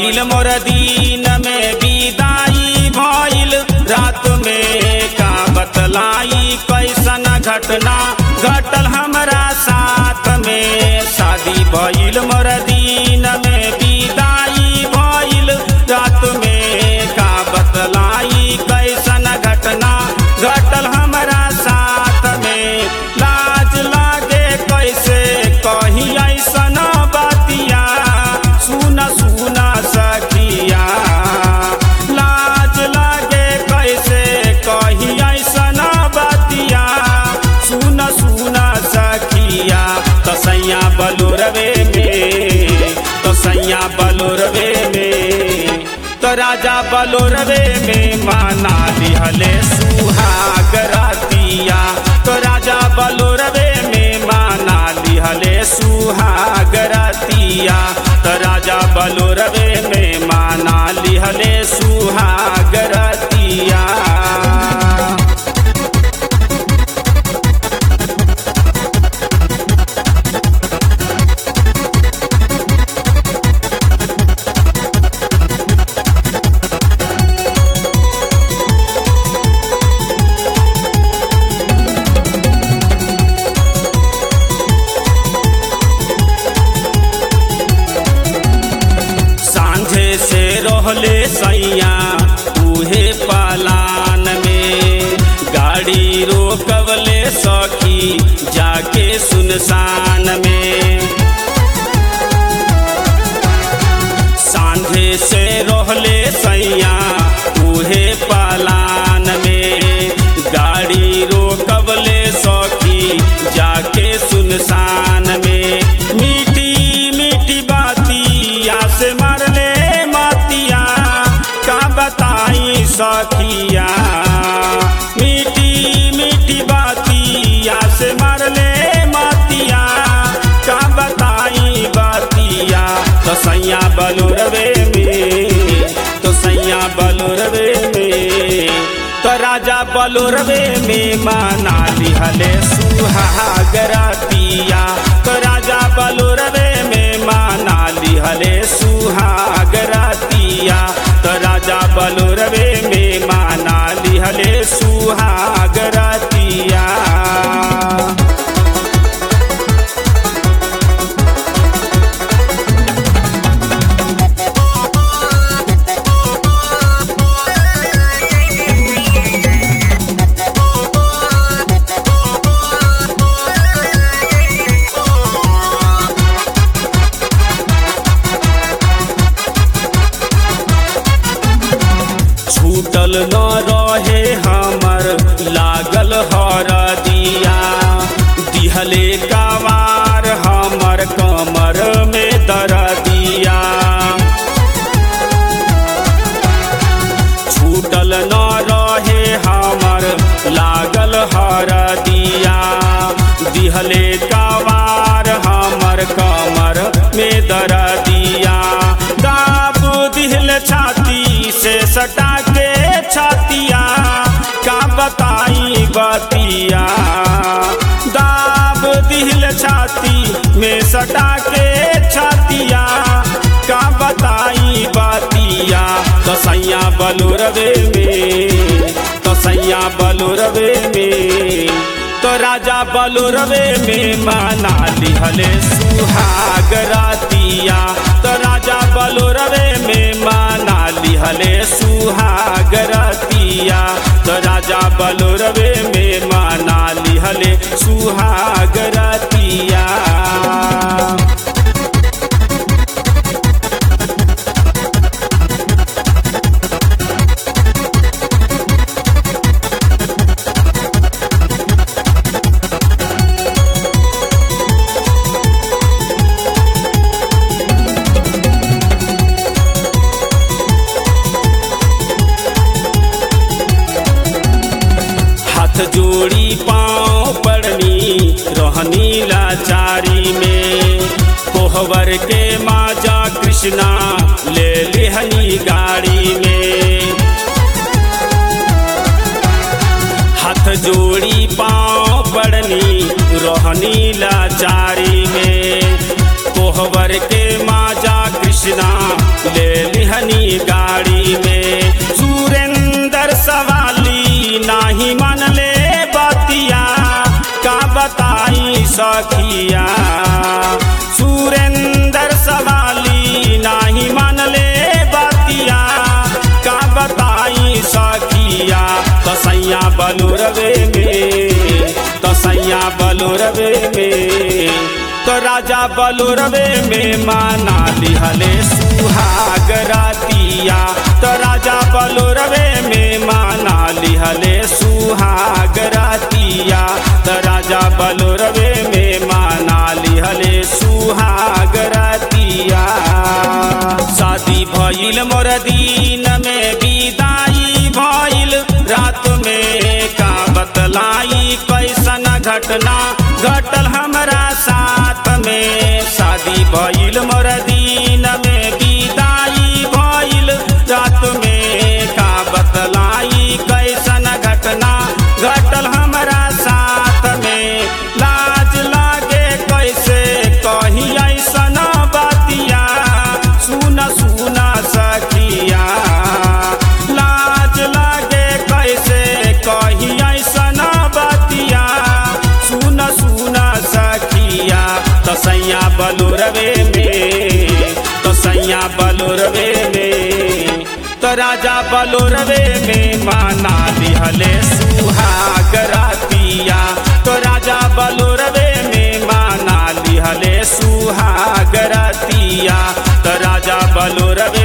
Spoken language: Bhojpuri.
भइल मोर दिन में विदाई भइल रात में का बतलाई कैसन घटना घटल हमरा साथ में शादी भइल मोर दिन में विदाई भइल रात में का बतलाई कैसन घटना घटल हमरा साथ में लाज लागे कैसे कही ऐसन बतिया सुन सुन सखिया लाज लागे कैसे कही ऐसन बतिया सुन सुन सखिया तसैया बलुरवे में तसैया बलुरवे में तो राजा बलुरवे में माना लिहले सुहाग रातिया तो राजा बलुरवे में माना लिहले सुहाग रातिया तो राजा बलुरवे में माना लिहले सुहाग रातिया सांझे से रहले सैया उहे पलान में गाड़ी रोकवले सखी जाके सुनसान में सांझे से रहले सैया उहे पलान में गाड़ी रोकवले सखी जाके सुनसान में मीठी मीठी बातिया से मरले मातिया का बताई सखिया मीठी मीठी बातिया से मरले मातिया का बताई बातिया तो सैया बलुरवे में तो सैया बलुरवे में तो राजा बलुरवे में माना लिहले सुहाग रातिया तो राजा बलुरवे में माना लिहले सुहाग रातिया तो राजा बलुरवे में माना लिहले सुहाग रातिया छूटल न रहे हमर लागल हर दिया दिहले कवार हमर कमर में दर दिया छूटल न रहे हमर लागल हर दिया दिहले कवार हमर कमर में दर दिया दाब दिहल छाती से सटा के छातिया का बताई बतिया दाब दिहल छाती में सटा के छातिया का बताई बतिया तो सैया बलुरवे में तो सैया बलुरवे में तो राजा बलुरवे में माना लिहले सुहाग रातिया तो राजा बलुरवे में माना लिहले सुहाग रातिया तो राजा बलुरवे में माना लिहले सुहाग रातिया हाथ जोड़ी पाँव पड़नी रहनी लाचारी में कोहबर के माजा कृष्णा ले लिहनी गाड़ी में हाथ जोड़ी पाँव पड़नी रहनी लाचारी में कोहबर के माजा कृष्णा ले लिहनी बैठनी गाड़ी में सुरेंद्र सवाली नाही मन ले बतिया का बताई सखिया सुरेंद्र सवाली नाही मन ले बतिया का बताई सखिया तसैया बलुरवे में तसैया बलुरवे में तो राजा बलुरवे में माना लिहले सुहाग रातिया तो राजा बलुरवे में माना लिहले सुहाग रातिया तो राजा बलुरवे में माना लिहले सुहाग रातिया शादी भइल मोर दिन में विदाई भइल रात में का बतलाई कैसन घटना घटल हमरा साथ में शादी भइल मोर दिन में विदाई भइल रात में का बतलाई कैसन घटना घटल हमरा साथ में लाज लागे कैसे कही ऐसन बतिया सुन सुन सखिया लाज लागे कैसे कही ऐसन बतिया सुन सुन सखिया तसैया बलुरवे में तसैया बलुरवे में तो राजा बलुरवे में माना लिहले सुहाग रातिया तो राजा बलुरवे में माना लिहले सुहाग रातिया तो राजा बलुरवे